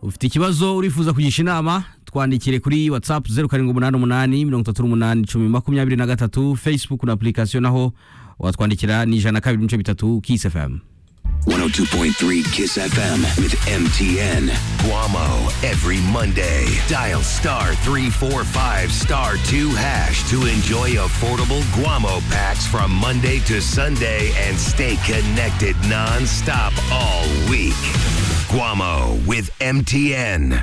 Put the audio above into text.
ufite ikibazo urifuza kugisha inama twandikire kuri whatsapp zeru karindwi umunani umunani mirongo itatu n'umunani icumi makumyabiri na gatatu facebook na application naho watwandikira ni ijana na kabiri n'ibice bitatu kiss fm 102.3 Kiss FM with MTN. Guamo every Monday. Dial star 345 star 2 hash to enjoy affordable Guamo packs from Monday to Sunday and stay connected nonstop all week. Guamo with MTN.